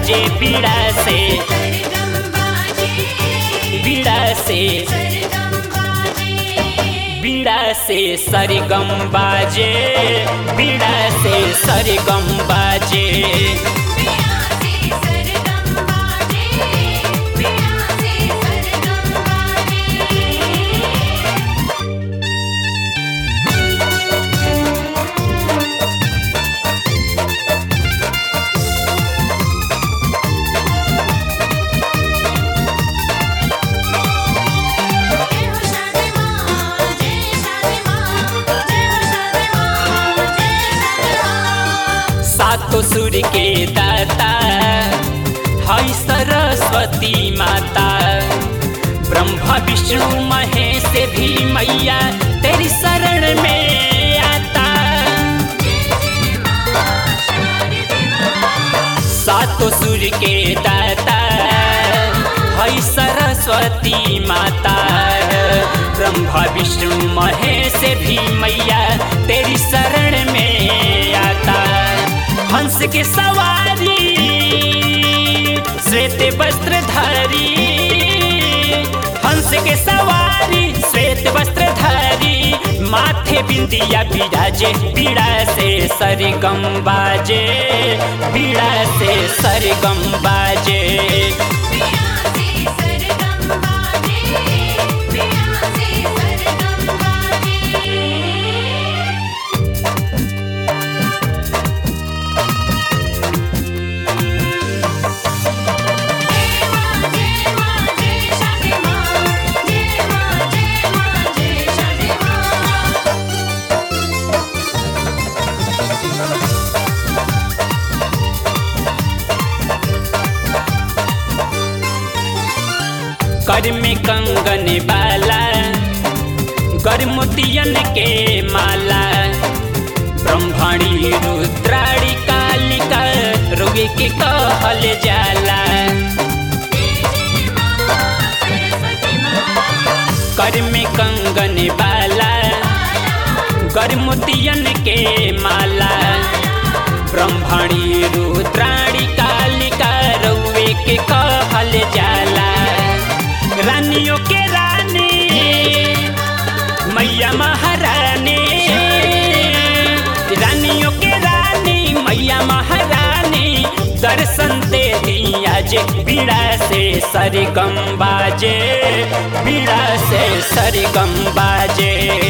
बाजे बीड़ा से बीड़ा से बीड़ा से सरगम बाजे बीड़ा से सरगम बाजे सातो सुर के दाता हई सरस्वती माता ब्रह्मा विष्णु महेश भी मैया तेरी शरण में आता सातो सुर के दाता हई सरस्वती माता ब्रह्मा विष्णु महेश भी मैया तेरी शरण में आता हंस के सवारी श्वेत वस्त्रधारी हंस के सवारी श्वेत वस्त्रधारी माथे बिंदिया बिराजे पीड़ा से सरगम बाजे पीड़ा से सरगम बाजे कर में कंगन बाला गर्मोतियन के माला ब्रह्मणी रुद्राणी कालिका रोगे के कहल जाला कर में कंगन बाला गर्मोतियन के माला ब्रह्मणी रुद्राणी कालिका रउए के कहल जाला रानियों के रानी मैया महारानी रानियों के रानी मैया महारानी दर्शन दे दिया जे बीड़ा से सरगम बाजे बीड़ा से सरगम बाजे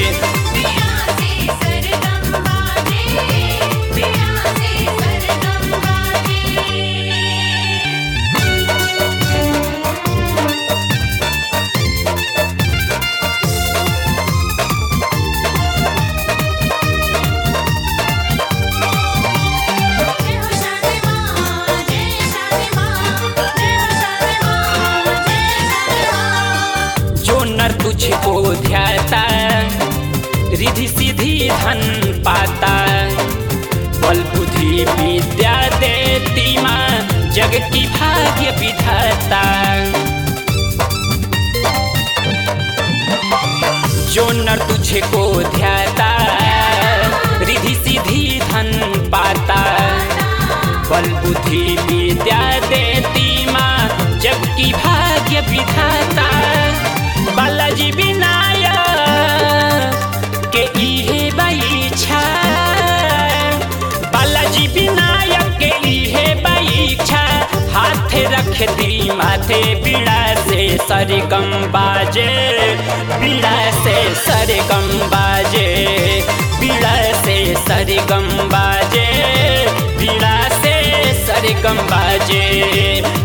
जो नर तुझको ध्याता रिधि सिद्धि धन पाता बल बुद्धि विद्या देती माँ जग की भाग्य विधाता जो नर तुझको ध्याता रिधि सिद्धि धन पाता बल बुद्धि विद्या देती माँ जग की भाग्य विधाता बालाजी विनायक के इहे बाईछा बालाजी विनायक के इहे बाईछा हाथ रख दी माथे बीड़ा से सरगम बाजे बीड़ा से सरगम बाजे बीड़ा से सरगम बाजे बीड़ा से सरगम बाजे